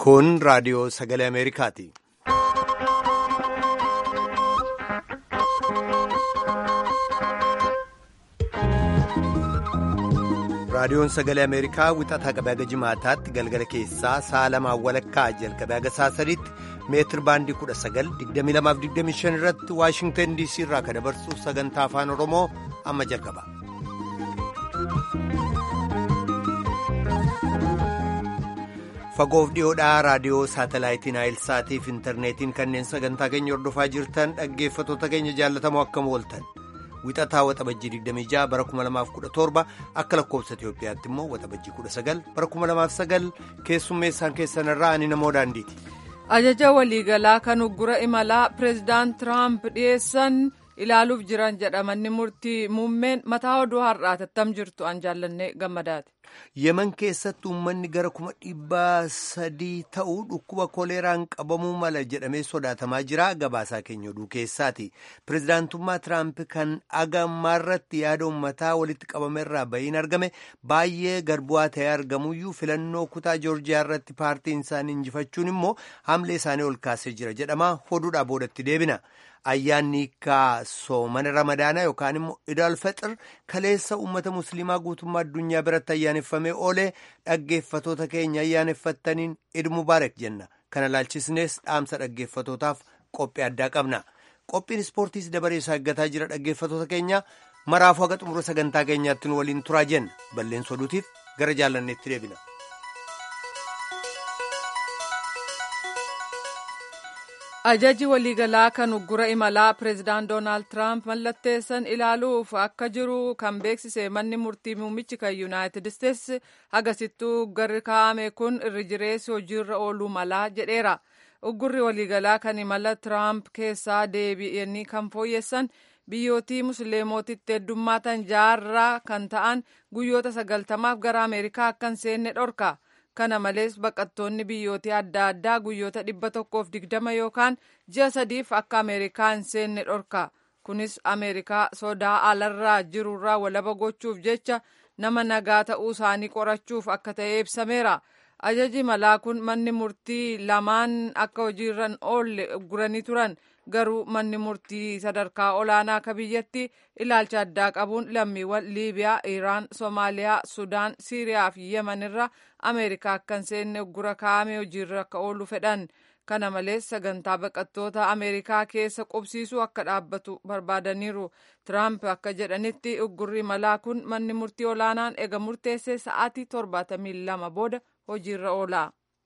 Kun raadiyoo sagalee Ameerikaati. Raadiyoon sagalee Ameerikaa wixataa qabee haga jimaataatti galgala keessaa sa'a lamaan walakkaa jalqabee haga sa'a sadiitti meetir baandii 19,2225 irratti Waashingtan DC irraa kan dabarsu sagantaa afaan Oromoo amma jalqaba. Fagoof dhiyoodhaa raadiyoo saatalaayitiin Naayilsaatii fi intarneetiin kanneen sagantaa keenya hordofaa jirtan dhaggeeffattoota keenya jaallatamoo akkam ooltan. Wixataa waxabajjii 26 bara 2017 akka lakkoofsa Itoophiyaatti immoo waxabajjii 19 bara 2009 keessummeessaan keessanirraa ani namoo daandiiti. Ajaja waliigalaa kan uggura imalaa pireezidaant Tiraamp dhiyeessan ilaaluuf jiran jedhamanni murtii muummeen mataa oduu har'aati attam jirtu an jaallanne gammadaati. Yemen keessatti uummanni gara kuma dhibbaa sadii ta'uu dhukkuba koleeraan qabamuu mala jedhamee sodaatamaa jira gabaasaa keenya oduu keessaati. Pireezidaantummaa Tiraamp kan agammaarratti yaada uummataa walitti qabameerraa bahiin argame baay'ee garbu'aa ta'ee argamuyyuu filannoo kutaa joorjiyaa irratti paartiin isaanii injifachuun immoo hamlee isaanii ol kaasee jira jedhama oduudhaa boodatti deebina. Ayyaanni hiikaa soomana ramadaanaa yookaan immoo idaal fexir kaleessa uummata musliimaa guutummaa addunyaa biratti ayyaaneffamee oolee dhaggeeffatoota keenya ayyaaneffattaniin id mubaarak jenna. Kana laalchisnees dhaamsa dhaggeeffatootaaf qophii addaa qabna. Qophiin ispoortiis dabaree isaa eeggataa jira dhaggeeffatoota keenya maraafuu haga xumura sagantaa keenyaatti nu waliin turaa jenna. Balleessa oduutiif gara jaallanneetti deebina. Ajaji waliigalaa kan uggura imalaa pireezidaant Doonaald Tiraamp mallatteessan ilaaluuf akka jiru kan beeksise manni murtii muummichi kan Yuunaayitid Isteetsi agasittuu uggarri kaa'ame kun irri jireessi hojiirra ooluu malaa jedheera. Uggurri waliigalaa kan imala Tiraamp keessaa deebi'anii kan fooyyessan biyyootii musliimootitti heddummaatan jaarraa kan ta'an guyyoota sagaltamaaf gara Ameerikaa akka hin seenne dhorka. kana malees baqattoonni biyyootii adda addaa guyyoota dhibba tokkoof digdama yookaan ji'a sadiif akka ameerikaa hin seenne dhorka kunis ameerikaa sodaa alarraa jirurraa walaba gochuuf jecha nama nagaa ta'uu isaanii qorachuuf akka ta'e ibsameera ajaji malaa kun manni murtii lamaan akka hojiirra oolle ugguranii turan garuu manni murtii sadarkaa olaanaa akka biyyatti ilaalcha addaa qabuun lammiiwwan liibiyaa iraan soomaaliyaa sudaan siiriyaa fi yemen irra ameerikaa akka hin seenne uggura kaa'ame hojiirra akka oolu fedhan kana malees sagantaa baqattoota ameerikaa keessa qubsiisuu akka dhaabbatu barbaadaniiru tiraamp akka jedhanitti uggurri malaa kun manni murtii olaanaan ega murteessee sa'aatii torbaatamii lama booda hojiirra oola.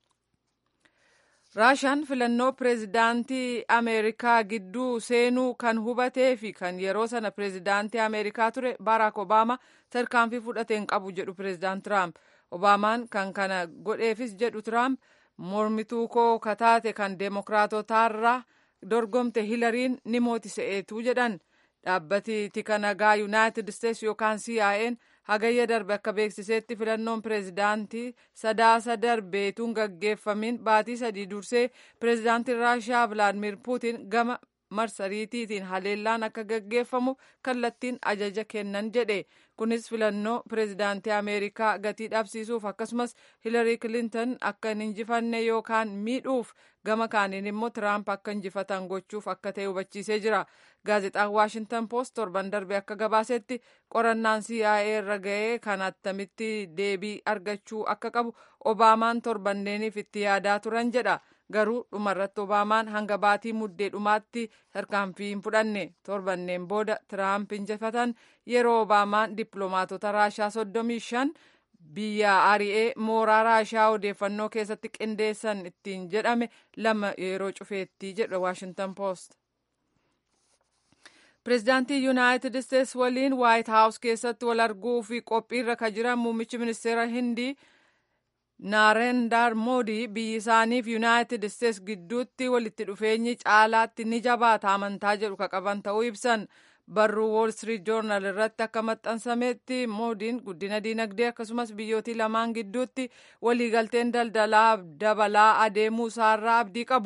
raashaan filannoo pireezidaantii ameerikaa gidduu seenuu kan hubatee fi kan yeroo sana pireezidaantii ameerikaa ture baaraak obaamaa tarkaanfii fudhateen qabu jedhu pireezidaant tiraamp obaamaan kan kana godheefis jedhu tiraamp mormituu koo kataate kan deemokiraatotaarraa dorgomte hilariin ni mootise'eetu jedhan dhaabbati tika nagaa yuunaayitid isteetsi yookaan CIA'n hagayya darbe akka beeksiseetti filannoon pireezidaantii sadaasa darbeetuun gaggeeffamin baatii sadii dursee pireezidaantiin raashiyaa vilaadimir puutin gama marsariitiitiin haleellaan akka gaggeeffamu kallattiin ajaja kennan jedhe kunis filannoo pireezidaantii ameerikaa gatii dhabsiisuuf akkasumas hilarii kilinton akka hin injifanne yookaan miidhuuf gama kaaniin immoo tiraamp akka injifatan gochuuf akka ta'e hubachiisee jira gaazexaan waashintan poost torban darbe akka gabaasetti qorannaan CIA irra ga'ee kan attamitti deebii argachuu akka qabu obaamaan torbanneeniif itti yaadaa turan jedha garuu dhumarratti obaamaan hanga baatii muddee dhumaatti tarkaanfii hin fudhanne torbanneen booda tiraamp injifatan yeroo obaamaan dippiloomaatota raashaa soddomii shan biyya ari'ee mooraa raashaa odeeffannoo keessatti qindeessan ittiin jedhame lama yeroo cufeetti jedha waashintan poost. pireezidaantii yuunaayitid isteetsi waliin waayit haawus keessatti wal arguu fi qophiirra ka jiran muummichi ministeera hindii naarendar moodii biyyi isaaniif yuunaayitid isteetsi gidduutti walitti dhufeenyi caalaatti ni jabaata amantaa jedhu ka qaban ta'uu ibsan barruu wool street joornaal irratti akka maxxansametti moodiin guddina diinagdee akkasumas biyyootii lamaan gidduutti waliigalteen daldalaa dabalaa adeemuu isaarraa abdii qabu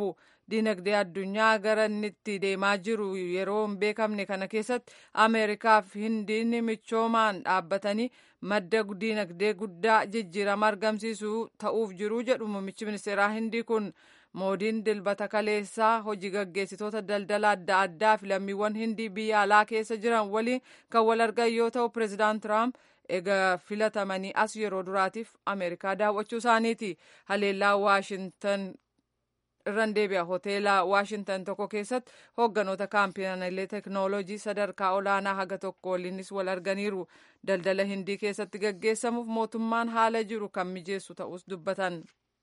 diinagdee addunyaa gara inni itti deemaa jiru yeroo hin beekamne kana keessatti ameerikaaf hindiin michoomaan dhaabbatanii madda diinagdee guddaa jijjiirama argamsiisuu ta'uuf jiru jedhu muummichi ministeeraa hindii kun moodiin dilbata kaleessaa hojii gaggeessitoota daldala adda addaa fi lammiiwwan hindii biyya alaa keessa jiran waliin kan wal argan yoo ta'u pireezidaant tiraamp egaa filatamanii as yeroo duraatiif ameerikaa daawwachuu isaaniiti haleellaa waashintan irran deebi'a hoteela waashintan tokko keessatti hoogganoota kaampaniilee teknoolojii sadarkaa olaanaa haga tokko waliinis wal arganiiru daldala hindii keessatti gaggeessamuuf mootummaan haala jiru kan mijeessu ta'us dubbatan.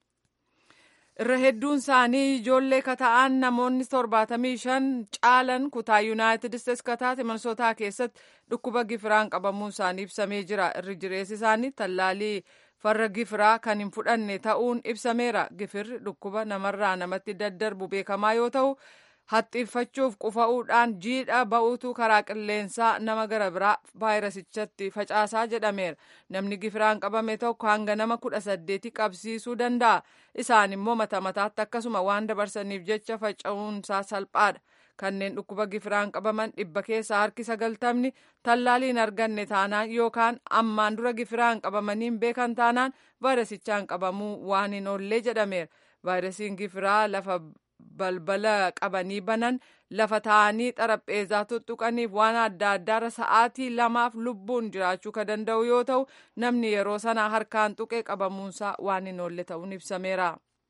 irra hedduun isaanii ijoollee kata'an namoonni torbaatamii shan caalan kutaa yuunaayitid isteetsi kataate minisootaa keessatti dhukkuba gifiraan qabamuun isaanii ibsamee jira irri jireessi isaanii tallaalii farra gifiraa kan hin fudhanne ta'uun ibsameera gifirri dhukkuba namarraa namatti daddarbu beekamaa yoo ta'u haxxiiffachuuf qufa'uudhaan jiidha ba'uutu karaa qilleensaa nama gara biraa vaayirasichatti facaasaa jedhameera namni gifiraan qabame tokko hanga nama kudha saddeeti qabsiisuu danda'a isaan immoo mata mataatti akkasuma waan dabarsaniif jecha faca'uunsaa salphaadha kanneen dhukkuba gifiraan qabaman dhibba keessaa harki sagaltamni tallaaliin arganne taanaan yookaan ammaan dura gifiraan qabamaniin beekan taanaan vaayirasichaan qabamuu waan hin oollee jedhameera vaayirasiin gifiraa lafa balbala qabanii banan lafa taa'anii xarapheezaa tuttuqaniif waan adda addaarra sa'aatii lamaaf lubbuun jiraachuu kan danda'u yoo ta'u namni yeroo sana harkaan tuqee qabamuunsaa waan hin oolle ta'uun ibsameera.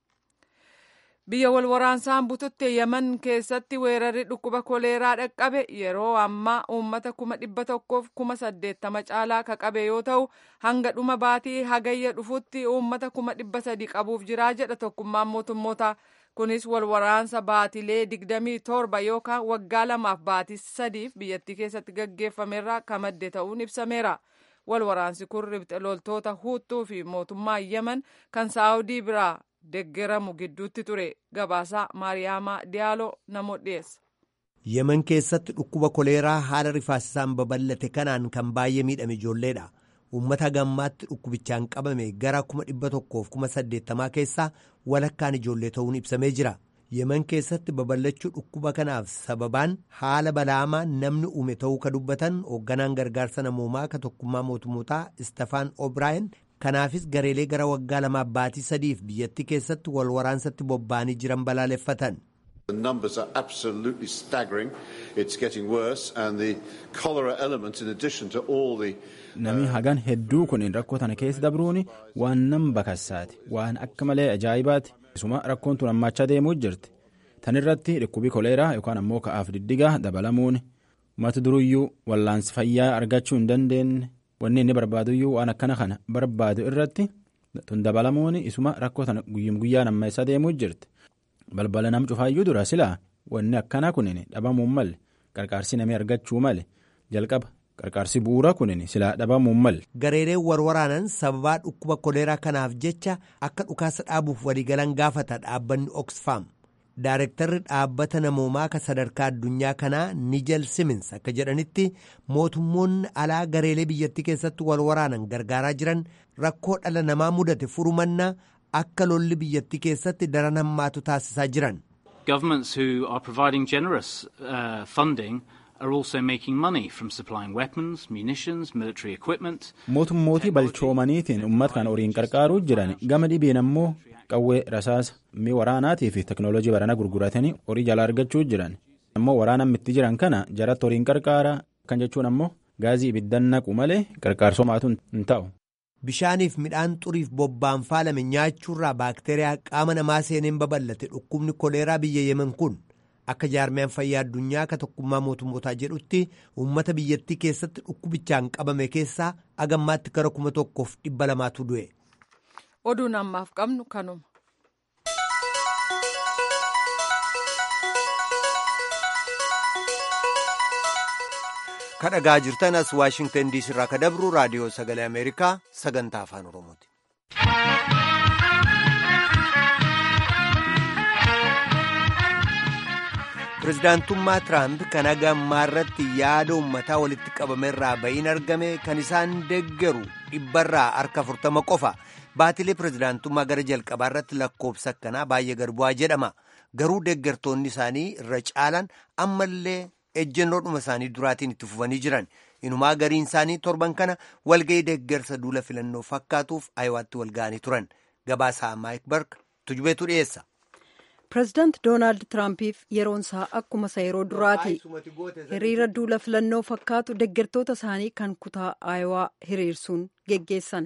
biyya wal waraansaan bututte yaman keessatti weerarri dhukkuba koleeraa dhaqqabe yeroo ammaa uummata kuma dhibba tokkoof kuma saddeettama caalaa ka qabe yoo ta'u hanga dhuma baatii hagayya dhufutti uummata kuma dhibba sadi qabuuf jiraa jedha tokkummaan mootummoota kunis wal waraansa baatilee digdamii torba yookaan waggaa lamaaf baatii sadiif biyyattii keessatti gaggeeffamerraa ka madde ta'uun ibsameera. wal waraansi kun ribxe loltoota huuttuu fi mootummaa yaman kan saawudii biraa deggeramu gidduutti ture gabaasaa maariyaamaa diyaaloo nama dhiyeessa. yeman keessatti dhukkuba koleeraa haala rifaasisaan babal'ate kanaan kan baay'ee miidhame ijoolleedha uummata gammaatti dhukkubichaan qabame gara kuma dhibba tokkoof kuma saddeettamaa keessaa walakkaan ijoollee ta'uun ibsamee jira yeman keessatti babal'achuu dhukkuba kanaaf sababaan haala balaamaa namni uume ta'uu ka dubbatan hoogganaan gargaarsa namoomaa ka tokkummaa mootummootaa istefaan obraayin kanaafis gareelee gara waggaa lamaaf baatii sadiif biyyattii keessatti wal waraansatti bobba'anii jiran balaaleffatan. The numbers are absolutely staggering. It's getting worse, and the cholera element, in addition to all the. Namni hagan hedduu kun rakkoo tana keessa dabruun waan nam bakassaati waan akka malee ajaa'ibaati. Isuma rakkoon tun hammaachaa deemuu jirti. Tan irratti dhukkubi koleeraa yookaan ammoo ka'aaf diddigaa dabalamuun mata duruyyuu wallaansi fayyaa argachuu hin dandeenye wanni inni barbaaduyyuu waan akkana kana barbaadu irratti tun dabalamuun isuma rakkoo tana guyyum guyyaan ammeessaa deemuu jirti. balbala nam cufaayyuu dura silaa wanni akkanaa kunin dhabamuun malle qarqaarsi namni argachuu male jalqaba qarqaarsi bu'uura kunin silaa dhabamuun malle. gareeleen warwaraanan sababaa dhukkuba koleeraa kanaaf jecha akka dhukaasa dhaabuuf waliigalan gaafata dhaabbanni oxfam daarektarri dhaabbata namoomaa ka sadarkaa addunyaa kanaa nijal simins akka jedhanitti mootummoonni alaa gareelee biyyattii keessatti wal waraanan gargaaraa jiran rakkoo dhala namaa mudate furumannaa akka lolli biyyattii keessatti daran hammaatu taasisaa jiran. Governments who are providing generous uh, funding are also making money from supplying weapons, munitions, military equipment. Mootummootii balchoomaniitiin uummata kan horiin qarqaaruu jiran gama dhibeen ammoo qawwee rasaasa mi'a waraanaatii fi teknooloojii barana gurguratanii horii jala argachuu jiran. Ammoo waraana mitti jiran kana jaratti horiin qarqaaraa kan jechuun ammoo gaazii ibiddan naqu malee qarqaarsomaatu hin ta'u. bishaaniif midhaan xuriif bobbaan faalame nyaachuurraa baakteeriyaa qaama namaa seeneen babal'ate dhukkubni koleeraa biyya yemen kun akka jaarmiyaan fayyaa addunyaa ka tokkummaa mootummootaa jedhutti uummata biyyattii keessatti dhukkubichaan qabame keessaa agammaatti gara kuma tokkoof dhibba lamaatu du'e. oduun ammaaf qabnu kanuma. kadhagaa jirtan as waashingtan diisii irraa ka dabru raadiyoo sagalee ameerikaa sagantaa afaan oromooti. pirezidaantummaa tiraamp kan hagammaa irratti yaada uummataa walitti qabamerraa ba'iin argame kan isaan deggeru dhibbarraa harka afurtama qofa baatilee pirezidaantummaa gara jalqabaa irratti lakkoobsa akkanaa baay'ee gad bu'aa jedhama garuu deeggartoonni isaanii irra caalan ammallee ejjennoodhuma isaanii duraatiin itti fufanii jiran inumaa gariin isaanii torban kana walga'ii deeggarsa duula filannoo fakkaatuuf ayiwaatti walga'anii turan gabaasaa maayik bark tujubeetu dhiyeessa. pireezidaant doonaald tiraampiif yeroon isaa akkuma isa yeroo duraati hiriira duula filannoo fakkaatu deeggartoota isaanii kan kutaa aayowaa hiriirsuun geggeessan.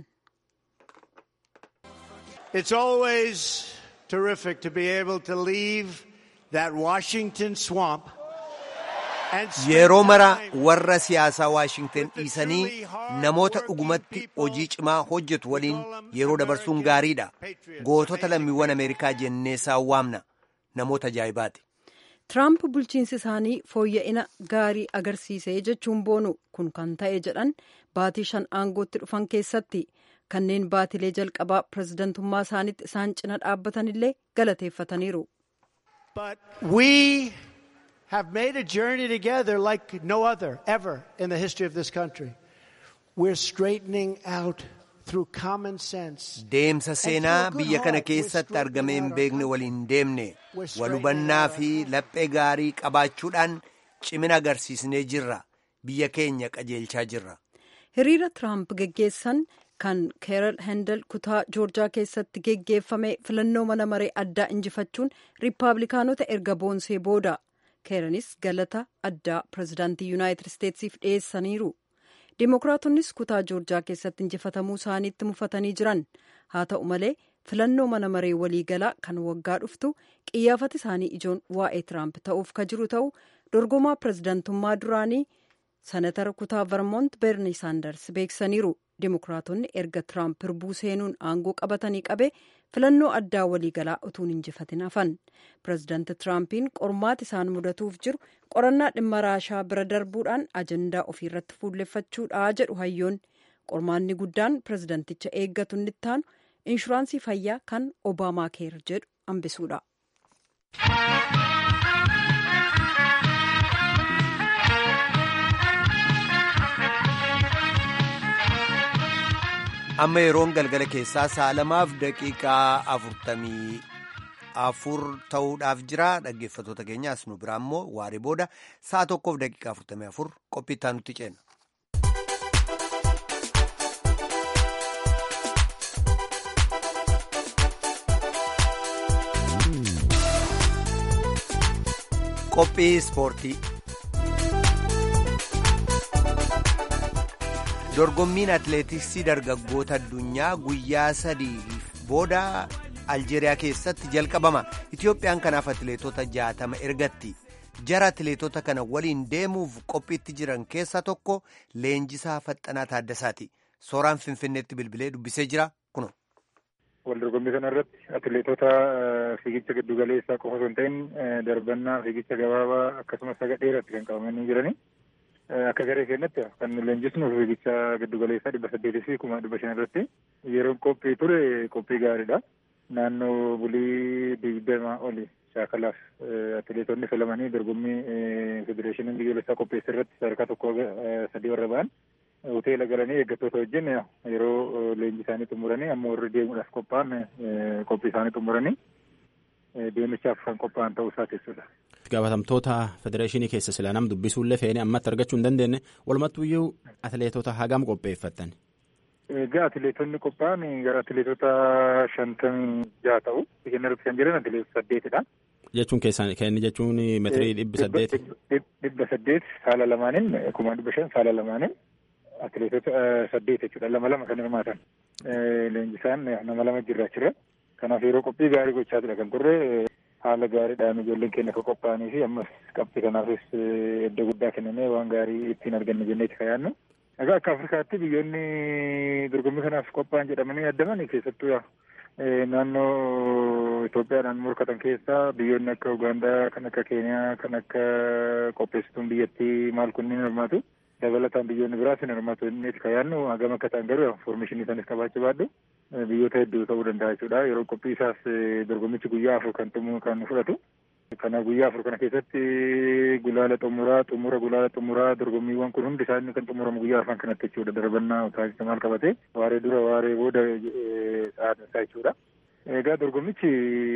It's always terrific to be able to leave that Washington swamp. Yeroo mara warra siyaasaa Waashingten dhiisanii namoota dhugumatti hojii cimaa hojjetu waliin yeroo dabarsuun gaariidha. Gootota lammiiwwan Ameerikaa jenneessaa waamna. Namoota ajaa'ibaati. Tiraamp bulchiinsi isaanii fooyya'ina gaarii agarsiisee jechuun boonu kun kan ta'e jedhan baatii shan aangootti dhufan keessatti kanneen baatilee jalqabaa pireezidantummaa isaaniitti isaan cina dhaabbatanillee galateeffataniiru. have made a journey together like no other ever in the history of this country. We're straightening out through common sense. Deemsa seenaa biyya kana keessatti argame hin beekne waliin deemne walhubannaa fi laphee gaarii qabaachuudhaan cimina agarsiisnee jirra. Biyya keenya qajeelchaa jirra. Hiriira Tiraamp geggeessan kan keeral hendel kutaa joorjaa keessatti geggeeffame filannoo mana maree addaa injifachuun riippaabilikaanota erga boonsee booda. keeranis galata addaa pireezidaantii yuunaayitid isteetsiif dhiyeessaniiru dimokiraatonnis kutaa joorjaa keessatti injifatamuu isaaniitti mufatanii jiran haa ta'u malee filannoo mana maree waliigalaa kan waggaa dhuftu qiyyaafati isaanii ijoon waa'ee tiraamp ta'uuf ka jiru ta'u dorgomaa pireezidaantummaa duraanii sanatara kutaa vermoont beerni saanders beeksaniiru dimokiraatonni erga tiraamp hirbuu seenuun aangoo qabatanii qabe filannoo addaa waliigalaa utuun injifatin hafan pireezidaanti tiraampiin qormaati isaan mudatuuf jiru qorannaa dhimma raashaa bira darbuudhaan ajandaa ofiirratti fuulleffachuudha jedhu hayyoon qormaanni guddaan pireezidaanticha eeggatu inni ittaanu inshuraansii fayyaa kan obaamaa keer jedhu hambisuudha. amma yeroon galgala keessaa sa'a lamaaf daqiiqaa afurtamii afur ta'uudhaaf jira dhaggeeffatoota keenya as nu biraa immoo waaree booda sa'a tokkoof daqiiqaa afurtamii afur qophii itti nutti ceena. qophii ispoortii. dorgommiin atileetiksii dargaggoota addunyaa guyyaa sadii booda aljeeriyaa keessatti jalqabama itiyoophiyaan kanaaf atileetota jaatama ergatti jara atileetota kana waliin deemuuf qophiitti jiran keessaa tokko leenjisaa faxxanaa taaddasaati sooraan finfinneetti bilbilee dubbisee jira kuno. wal dorgommii kana irratti atileetota fiigicha giddugaleessaa qofa osoo hin ta'in darbannaa fiigicha gabaabaa akkasumas saga dheeratti kan qabamanii jiranii. akka garee keenyatti kan nu leenjisnu fiigicha giddugaleessaa dhibba saddeetii fi kuma dhibba shan irratti yeroon qophii ture qophii gaariidha. Naannoo bulii digdama oli shaakalaaf atileetonni filamanii dorgommii federeeshiniin biyyoolessaa qopheesse irratti sadarkaa tokko sadii warra ba'an hoteela galanii eeggattoota wajjin yeroo leenji isaanii xumuranii amma warri deemuudhaaf qophaa'an qophii isaanii xumuranii deemichaaf kan qophaa'an ta'uu isaa jechuudha. gaafatamtoota federeeshinii keessa sila nam dubbisuullee feene ammatti argachuu hin dandeenye walumattuyyuu atileetota hagam qopheeffatan. Egaa atileetonni qophaa'an gara atileetota shantamii jaha ta'u kenna irratti kan jiran atileetota saddeetidha. Jechuun keessaan kenni jechuun meetirii dhibba saddeet. Dhibba saddeet saala lamaaniin kuma dhibba shan saala lamaaniin atileetota saddeet jechuudha lama lama kan hirmaatan. Leenjisaan nama lama jirraachirra. Kanaaf yeroo qophii gaarii gochaa ture kan turre haala gaariidhaan ijoolleen keenya akka qophaa'anii fi ammas qabxii kanaafis iddoo guddaa kennamee waan gaarii ittiin arganne jenneeti kan yaadnu. Egaa akka Afrikaatti biyyoonni dorgommii kanaaf qophaa'an jedhamanii yaadaman keessattuu naannoo Itoophiyaadhaan morkatan keessaa biyyoonni akka Ugaandaa, kan akka Keeniyaa, kan akka qopheessituun biyyattii maal kunniin hirmaatu. Dabalataan biyyoonni biraas hin hirmaatu jenneeti kan yaadnu hagam akka ta'an garuu foormeeshinii isaaniis qabaachuu baadhu. biyyoota hedduu ta'uu danda'a jechuudha. Yeroo qophii isaas dorgommichi guyyaa afur kan kan fudhatu. Kana guyyaa afur kana keessatti gulaala xumuraa xumura gulaala xumuraa dorgommiiwwan kun hundi isaanii kan xumuramu guyyaa afran kanatti jechuudha. Darbannaa taasisa maal qabate waaree dura waaree booda sa'aatiin isaa jechuudha. Egaa dorgommichi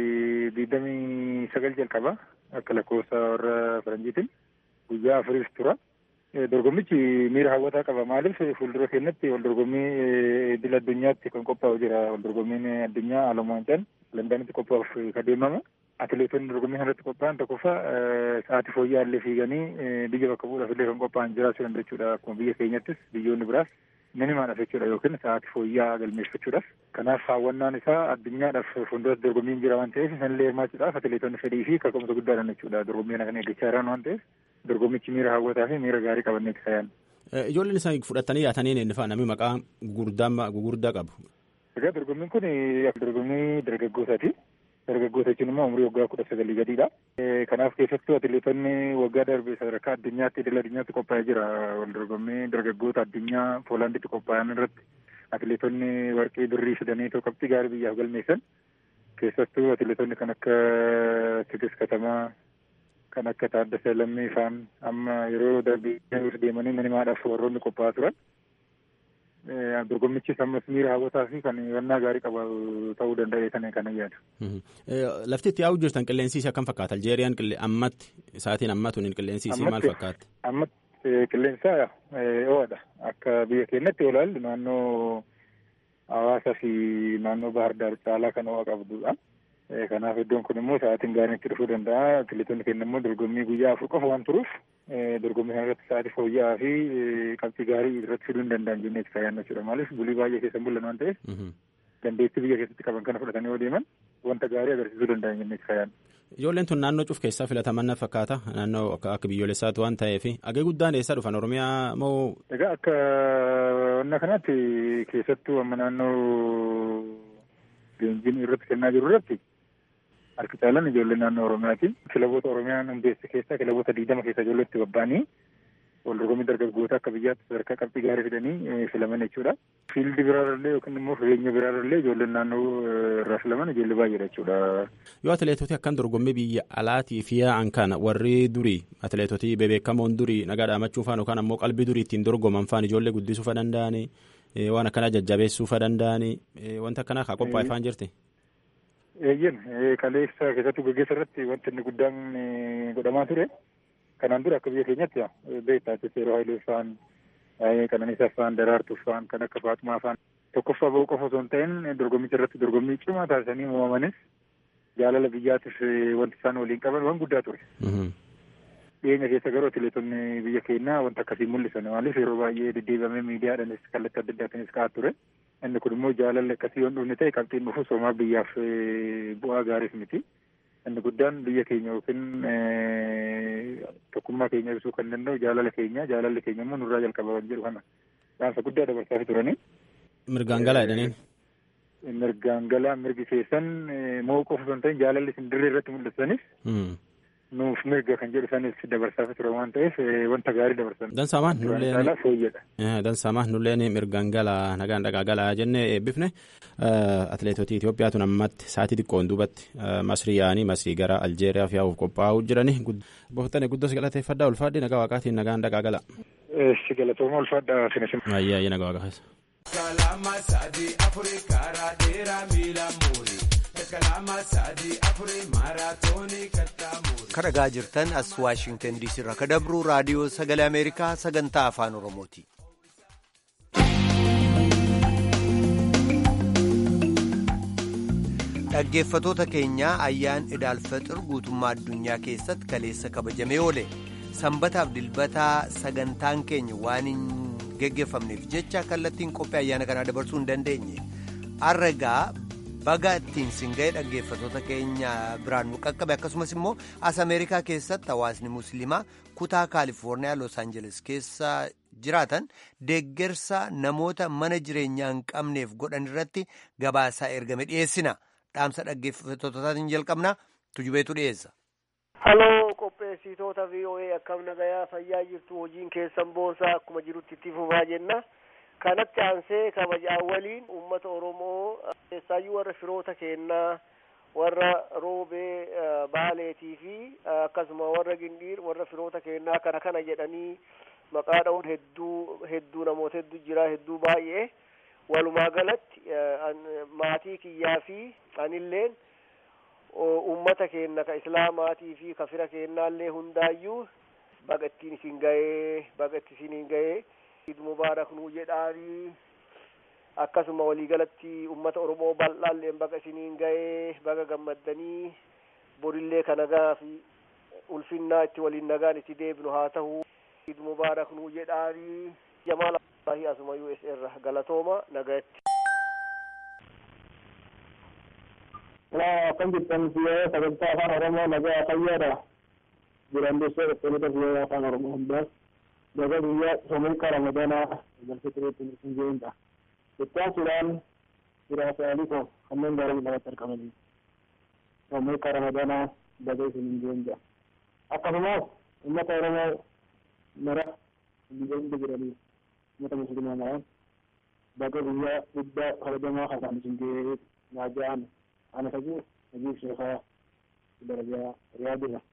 digdamii sagal jalqaba akka lakkoofsa warra faranjiitiin guyyaa afuriif tura. Dorgommichi miira hawwataa qaba. Maaliif fuuldura keenyatti wal dorgommii idil addunyaatti kan qophaa'u jira. Wal dorgommiin addunyaa alamu waancaan Landaanitti qophaa'uuf kan deemama. Atileetonni dorgommii kanarratti qophaa'an tokkoffaa sa'aatii fooyya'aa illee fiiganii biyya bakka bu'uudhaaf illee kan qophaa'an jiraachuu danda'u jechuudha. Akkuma biyya keenyattis biyyoonni biraas minimaadhaaf jechuudha yookiin sa'aatii fooyya'aa galmeeffachuudhaaf. Kanaaf hawwannaan isaa addunyaadhaaf fuulduratti dorgommiin jira waan ta'eef sanillee hirmaachuudhaaf atileetonni fedhii fi kaka'umsa guddaadhaan jechuudha. Dorgommii kana kan eeggachaa jiran waan ta'eef dorgommichi miira hawwataa fi miira gaarii qabannee itti fayyaan. Ijoolleen isaan fudhatanii yaatanii inni fa'a namni maqaa gugurdaa qabu. Egaa dorgommiin kun dorgommii dargaggootaati. Dargaggoota jechuun immoo umurii waggaa kudha sagalii gadiidha. Kanaaf keessattuu atileetonni waggaa darbe sadarkaa addunyaatti idil addunyaatti qophaa'ee jira. Wal dorgommii dargaggoota addunyaa Poolaanditti qophaa'an irratti atileetonni warqii birrii fidanii qabxii gaarii biyyaaf galmeessan. Keessattuu atileetonni kan akka Tigist Katamaa kan akka Taaddasee Lammii fa'aan amma yeroo darbii deemanii minimaadhaaf warroonni qophaa'aa turan. dorgommichis ammas miira hawwataa fi kan hubannaa gaarii qabu ta'uu danda'a sana kana yaadu. Lafti itti yaa'u jirtan qilleensi akkam fakkaata? Aljeeriyaan ammatti isaatiin ammatuun qilleensi isii maal fakkaata? Ammatti qilleensa ho'aadha. Akka biyya keenyatti yoo ilaallu naannoo hawaasaa fi naannoo bahar daar caalaa kan ho'a qabdudha. Kanaaf iddoon kun immoo sa'aatiin gaariin itti dhufuu danda'a. Atileetonni keenya immoo dorgommii guyyaa afur qofa waan turuuf dorgommii kana irratti sa'aatii fooyya'aa fi qabxii gaarii irratti fiduu hin danda'an jennee itti fayyadamna jechuudha. Maaliif bulii baay'ee keessa bulan waan ta'eef dandeettii biyya keessatti qaban kana fudhatanii yoo deeman wanta gaarii agarsiisuu danda'an jennee itti fayyadamna. Ijoolleen tun naannoo cuf keessaa filataman fakkaata naannoo akka biyyoolessaatu waan ta'eef agee guddaan eessaa dhufan Oromiyaa moo. Egaa akka wanna kanaatti keessattuu amma naannoo leenjiin irratti kennaa jiru irratti harki caalan ijoollee naannoo Oromiyaati. Kilaboota Oromiyaan hundeesse keessaa kilaboota digdama keessa ijoollee itti bobba'anii wal dorgommii dargaggoota akka biyyaatti sadarkaa qabxii gaarii fidanii filaman jechuudha. Fiildi biraarallee yookiin immoo fageenya biraarallee ijoolleen naannoo irraa filaman ijoollee baay'eedha jechuudha. Yoo atileetoti akkan dorgommii biyya alaatii fi yaa'an kana warri durii atileetotii bebeekamoon durii nagaa dhaamachuu faan yookaan ammoo qalbii durii ittiin dorgoman faan ijoollee guddisuu fa danda'anii waan akkanaa jajjabeessuu fa danda'anii wanta akkanaa kaa qophaa'e faan jirti. Eeyyen kaleessa keessattuu gaggeessa irratti wanti inni guddaan godhamaa ture. Kanaan dura akka biyya keenyatti beektaa Seeroo Hayilee fa'aan Qananiisaa fa'aan Daraartuu fa'aan kan akka Faatumaa fa'aan tokkoffaa ba'uu qofa osoo hin ta'in dorgommicha irratti dorgommii cimaa taasisanii uumamanis jaalala biyyaatiif wanti isaan waliin qaban waan guddaa ture. Dhiyeenya keessa garuu atileetonni biyya keenyaa wanta akkasii mul'isan maaliif yeroo baay'ee deddeebamee miidiyaadhaanis kallattii adda addaatiinis ka'aa ture. Inni kun immoo jaalalli akkasii waan dhufne ta'e qabxiin dhufu soomaa biyyaaf bu'aa gaariif miti. Inni guddaan biyya keenya yookiin tokkummaa keenya ibsuu kan danda'u jaalala keenya jaalalli keenya immoo nurraa jalqaba waan jedhu kana dhaamsa guddaa dabarsaa turanii. Mirgaan galaa jedhaniin. Mirgaan galaa mirgi keessan moo qofa osoo hin ta'in jaalalli isin dirree irratti mul'isanis. nuuf mirga kan jedhu sanis dabarsaa ture waan ta'eef wanta gaarii dabarsan. Dansaamaan nulleen fooyyadha. Dansaamaan nulleen mirgaan galaa nagaan dhaqaa galaa jennee eebbifne atileetotii Itoophiyaa tun ammatti sa'aatii xiqqoon duubatti masrii yaa'anii masrii gara Aljeeriyaa fi yaa'uuf qophaa'uu jirani. Bohtane guddos galateeffadhaa ulfaadhi nagaa waaqaatiin nagaan dhaqaa gala. Si galatooma ulfaadhaa sinis. Ayyaa ayyaa nagaa waaqaa keessa. Kalama sadii afurii karaa dheeraa miila muurii. Kan dhagaa jirtan as Waashingtan diisii irraa kan dabru raadiyoo sagalee Ameerikaa sagantaa afaan Oromooti. Dhaggeeffatoota keenyaa ayyaan idaalfaxir guutummaa addunyaa keessatti kaleessa kabajamee oole sanbataaf dilbataa sagantaan keenya waan hin geggeeffamneef jecha kallattiin qophii ayyaana kanaa dabarsuu hin dandeenye arragaa baga ittiin singa'ee dhaggeeffatoota keenya biraan nu qaqqabe akkasumas immoo as ameerikaa keessatti hawaasni musliimaa kutaa kaalifoorniyaa los aanjeles keessa jiraatan deeggarsa namoota mana jireenyaa hin qabneef godhan irratti gabaasaa ergame dhiyeessina dhaamsa dhaggeeffattootaatiin jalqabna tujubeetu dhiyeessa. Haloo qopheessitoota VOA akkam nagayaa fayyaa jirtu hojiin keessan boonsaa akkuma jirutti itti fufaa jenna. kanatti aansee kabajaa waliin uummata oromoo keessaayyuu warra firoota kennaa warra roobee baaleetii fi akkasuma warra gindiir warra firoota kennaa kana kana jedhanii maqaa dha'uun hedduu hedduu namoota hedduu jira hedduu baay'ee walumaa galatti maatii kiyyaa fi anilleen ummata keenna ka islaamaatii fi ka fira keennaallee hundaayyuu baga ittiin isin ga'ee baga itti isiniin ga'ee iid mubaarak nuu jedhaanii akkasuma waliigalatti ummata oromoo bal'aalleen baga isiniin ga'ee baga gammaddanii borillee ka nagaa fi ulfinnaa itti waliin nagaan itti deebinu haa ta'u iid mubaarak nuu jedhaanii jamaal abbaahi asuma us irra galatooma nagayatti kan jirtan biyya sagantaa afaan oromoo nagaa fayyaadha jiran dursee dhuftoota biyya afaan oromoo hundaas daga biyya somuuka ramadanaa galfitiriitti isin jeenudha ittaansuudhaan firaasaalii koo kanneen gaarii lamatti argamanii somuuka ramadanaa daga isin jeenudha akkasumas ummata oromoo mara biyya hunda jiranii ummata muslimaa maraan daga biyya guddaa kabajamaa kasaan isin ga'ee naaja'an أنا فجور أجيب شيخة درجة رياضية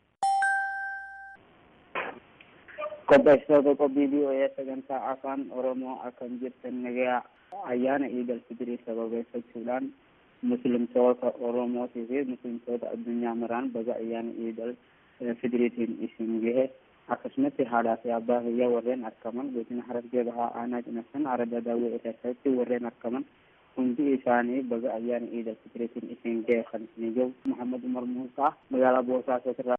qopheessitoota qophii BOS sagantaa afaan oromoo akkam jirtan nagaa ayyaana iidal fitrii sababeeffachuudhaan muslimtoota oromootii fi muslimtoota addunyaa maraan baga ayyaana iidal fitiriitiin isin gahe akkasumatti haadhaa fi abbaa fayyaa warreen argaman godina harargee bahaa aanaa cinassan arada daawwee irratti warreen argaman hundi isaanii baga ayyaana iidal fitiriitiin isin gahe kan isin jiru muhammad umar muusaa magaalaa boosaasaa irraa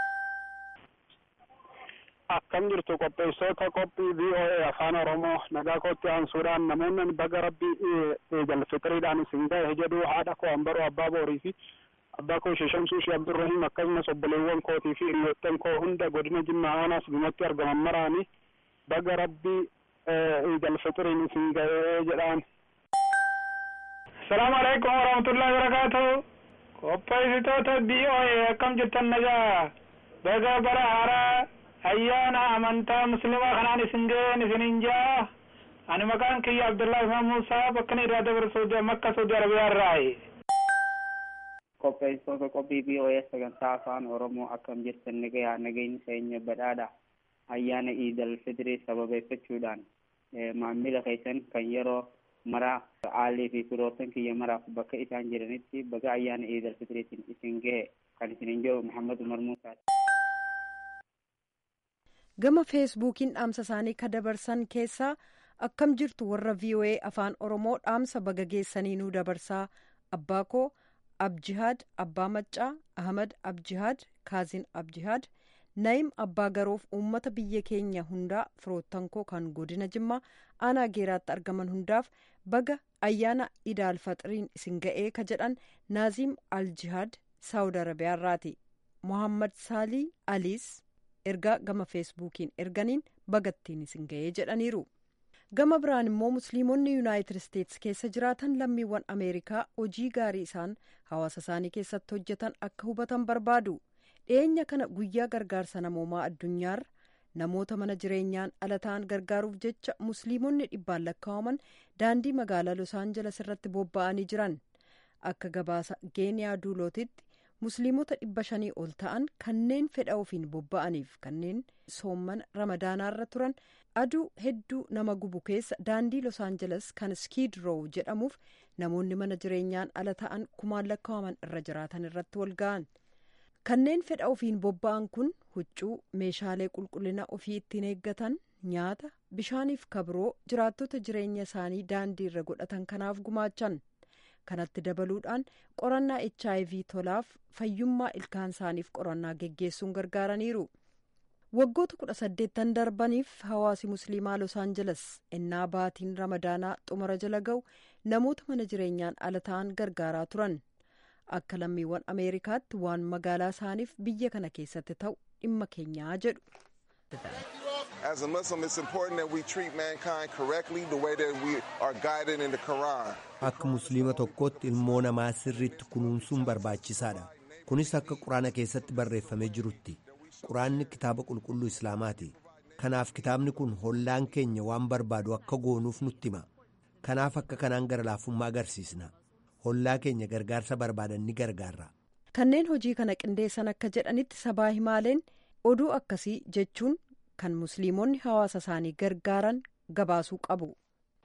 akkam jirtu qopheessitoota qophii VOA afaan oromoo nagaa kootti aansuudhaan namoonni baga rabbii iidal fitiriidhaan isin gahe jedhu haadha koo ambaroo abbaa boorii fi abbaa koo sheshamsuu shi abdurrahim akkasumas obboleewwan kootii fi hiriyoottan koo hunda godina jimmaa aanaas gumatti argaman maraanii baga rabbii iidal fitiriin isin gahee jedhaan Salaamu alaikum warahmatullahi wabarakatuh. Qopheessitoota BOA akkam jirtan nagaa. Baga bara haaraa ayyaana amantaa muslimaa kanaan isin ga'een isinin jaa. Ani maqaan kiyya Abdullahi Ismaan Muusaa bakka inni irraa dabarsu Makka Saudi Arabiyaa irraayi. qopheessitoota qophii BOA sagantaa afaan oromoo akkam jirtan nagayaa nageenyi keenya badhaadha. Ayyaana iidal fitrii sababeeffachuudhaan maamila keessan kan yeroo maraa aalii fi firoottan kiyya maraaf bakka isaan jiranitti baga ayyaana iidal fitiriitiin isin gahe kan isinin jiru Muhammad Umar Muusaati. gama feesbuukiin dhaamsa isaanii ka dabarsan keessaa akkam jirtu warra VOA afaan oromoo dhaamsa baga geessanii nuu dabarsaa abbaa koo abjihaad abbaa maccaa ahmad abjihaad kaazin abjihaad naayim abbaa garoof uummata biyya keenya hundaa firoottan koo kan godina jimmaa aanaa geeraatti argaman hundaaf baga ayyaana idaal faxiriin isin ga'ee ka jedhan naaziim aljihaad saawud arabiyaarraati mohammad saalii aliis ergaa gama feesbuukiin erganiin bagattiin isin ga'ee jedhaniiru gama biraan immoo musliimonni yuunaayitid isteetsi keessa jiraatan lammiiwwan ameerikaa hojii gaarii isaan hawaasa isaanii keessatti hojjetan akka hubatan barbaadu dhiyeenya kana guyyaa gargaarsa namoomaa addunyaarra namoota mana jireenyaan ala ta'an gargaaruuf jecha musliimonni dhibbaan lakkaa'aman daandii magaalaa los aanjeles irratti bobba'anii jiran akka gabaasa geeniyaa duulootitti musliimota dhibba shanii ol ta'an kanneen fedha ofiin bobba'aniif kanneen soomman ramadaanaarra turan aduu hedduu nama gubu keessa daandii los aanjeles kan skiid roow jedhamuuf namoonni mana jireenyaan ala ta'an kumaan lakkaa'aman irra jiraatan irratti wal ga'an kanneen fedha ofiin bobba'an kun huccuu meeshaalee qulqullina ofii ittiin eeggatan nyaata bishaaniif kabiroo jiraattota jireenya isaanii daandii irra godhatan kanaaf gumaachan kanatti dabaluudhaan qorannaa hiv tolaaf fayyummaa ilkaan isaaniif qorannaa geggeessuun gargaaraniiru waggoota kudha saddeettan darbaniif hawaasi musliimaa los aanjeles ennaa baatiin ramadaanaa xumura jala ga'u namoota mana jireenyaan ala ta'an gargaaraa turan akka lammiiwwan ameerikaatti waan magaalaa isaaniif biyya kana keessatti ta'u dhimma keenyaa jedhu. As a Muslim, it's important that we treat mankind correctly the way that we are guided in the Quran. Akka musliima tokkootti ilmoo namaa sirriitti kunuunsuun barbaachisaadha. Kunis akka quraana keessatti barreeffamee jirutti. Quraanni kitaaba qulqulluu Islaamaati. Kanaaf kitaabni kun hollaan keenya waan barbaadu akka goonuuf nutti hima. Kanaaf akka kanaan gara laafummaa agarsiisna. Hollaa keenya gargaarsa barbaadan ni gargaarra. Kanneen hojii kana qindeessan akka jedhanitti sabaa himaaleen oduu akkasii jechuun kan musliimonni hawaasa isaanii gargaaran gabaasuu qabu.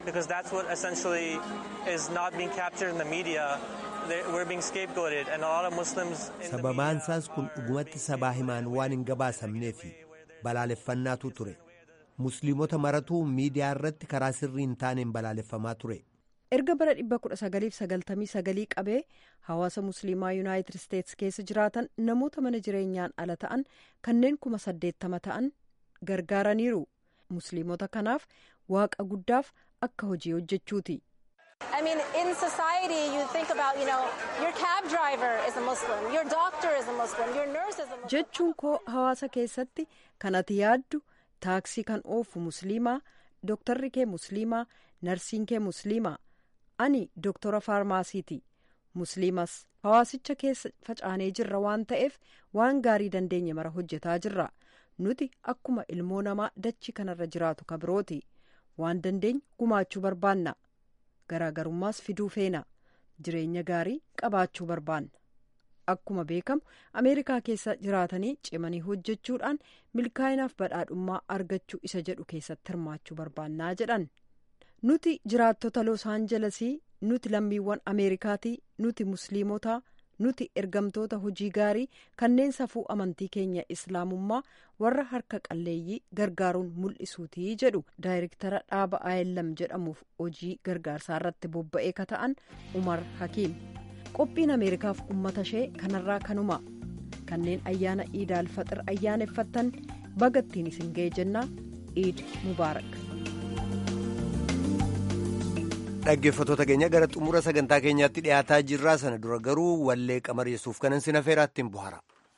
Because that's what essentially is not being captured in the media. We're being scapegoated and a lot of Muslims in the sababaan isaas kun dhugumatti sabaa himaan waan hin gabaasamnee fi balaaleffannaatu ture musliimota maratuu miidiyaa irratti karaa sirrii hin taaneen balaaleffamaa ture. erga bara 1999 qabee hawaasa musliimaa yuunaayitid isteetsi keessa jiraatan namoota mana jireenyaan ala ta'an kanneen kuma saddeettama ta'an gargaaraniiru musliimota kanaaf waaqa guddaaf akka hojii hojjechuuti. I mean, in society, you think about, you know, your cab driver is a Muslim, your doctor is a Muslim, your nurse is a Muslim. jechuun koo hawaasa keessatti kan ati yaaddu taaksii kan oofu musliimaa dooktarri kee musliimaa narsiin kee musliimaa ani dooktora faarmaasiiti musliimas hawaasicha keessa facaanee jirra waan ta'eef waan gaarii dandeenye mara hojjetaa jirra nuti akkuma ilmoo namaa dachii kanarra jiraatu ka birooti waan dandeenye gumaachuu barbaanna garaagarummaas fiduu feena jireenya gaarii qabaachuu barbaanna akkuma beekamu ameerikaa keessa jiraatanii cimanii hojjechuudhaan milkaa'inaaf badhaadhummaa argachuu isa jedhu keessatti hirmaachuu barbaannaa jedhan nuti jiraattota los aanjelesii nuti lammiiwwan ameerikaatii nuti musliimotaa nuti ergamtoota hojii gaarii kanneen safuu amantii keenya islaamummaa warra harka qalleeyyii gargaaruun mul'isuutii jedhu daayirektara dhaaba ayellam jedhamuuf hojii gargaarsaa irratti bobba'ee ka ta'an umar hakiim qophiin ameerikaaf ummata ishee kanarraa kanuma kanneen ayyaana iidaal faxir ayyaaneffattan bagattiin isin ga'e jennaa iid mubaarak dhaggeeffattoota keenya gara xumura sagantaa keenyaatti dhiyaataa jirraa sana dura garuu wallee qamar yesuuf kanan sin afeeraattiin buhara.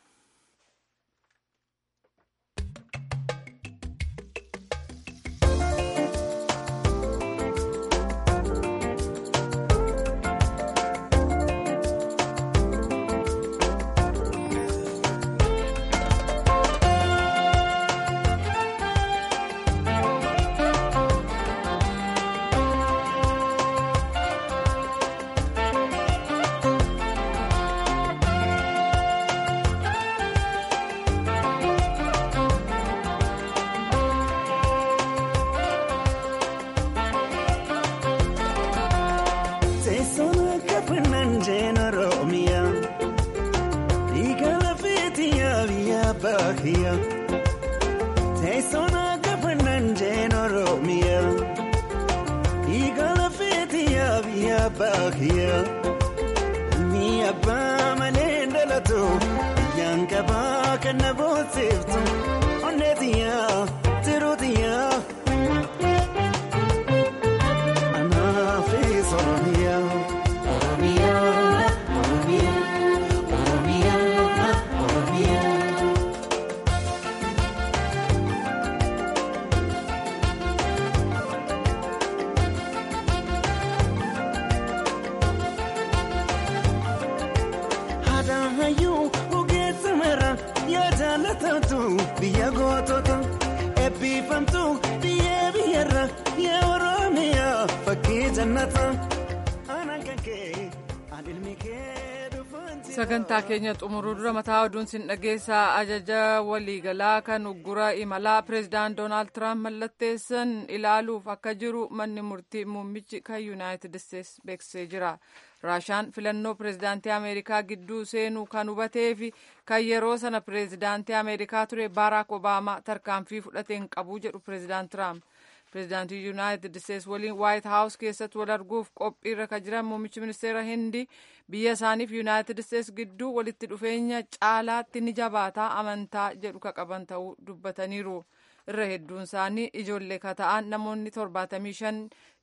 biyya gootota eebbifamtu biyya biyyarra yaa oromiyaa fakkii jannata aanaan kan kee aan ilmi kee dhufanti. sagantaa keenya xumuruu dura mataa oduun sin dhageessaa ajaja waliigalaa kan uggura imalaa pireezidaant doonaald tiraamp mallatteessan ilaaluuf akka jiru manni murtii muummichi kan yuunaayitid isteetsi beeksisee jira raashaan filannoo pireezidaantii ameerikaa gidduu seenuu kan hubatee fi kan yeroo sana pireezidaantii ameerikaa ture baaraak obaamaa tarkaanfii fudhateen qabu jedhu pireezidaant tiraamp pireezidaantii yuunaayitid isteetsi waliin waayit haawus keessatti wal arguuf qophiirra kan jiran muummichi ministeera hindii biyya isaaniif yuunaayitid isteetsi gidduu walitti dhufeenya caalaatti ni jabaataa amantaa jedhu ka qaban ta'uu dubbataniiru irra hedduun isaanii ijoollee ka ta'an namoonni torbaatamii shan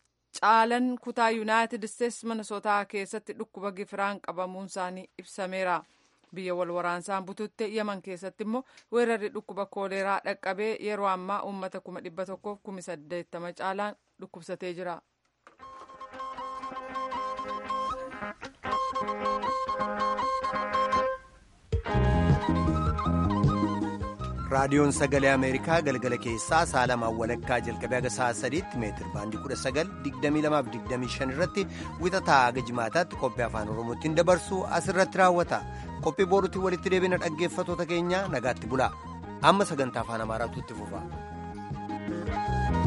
caalan kutaa yuunaayitid isteetsi minnesotaa keessatti dhukkuba gifiraan qabamuun isaanii ibsameera. biyya wal waraansaan bututte yaman keessatti immoo weerarri dhukkuba kooleeraa dhaqqabee yeroo ammaa uummata kuma dhibba tokkoof kumi saddeettama caalaan dhukkubsatee jira. raadiyoon sagalee ameerikaa galgala keessaa sa'a lamaan walakkaa jalqabee haga sa'a sadiitti meetir baandii kudha sagal digdamii lamaaf digdamii shan irratti wixataa haga jimaataatti qophii afaan oromootiin dabarsu asirratti raawwata qophii boorutti walitti deebina dhaggeeffatoota keenya nagaatti bulaa amma sagantaa afaan amaaraatu itti fufa.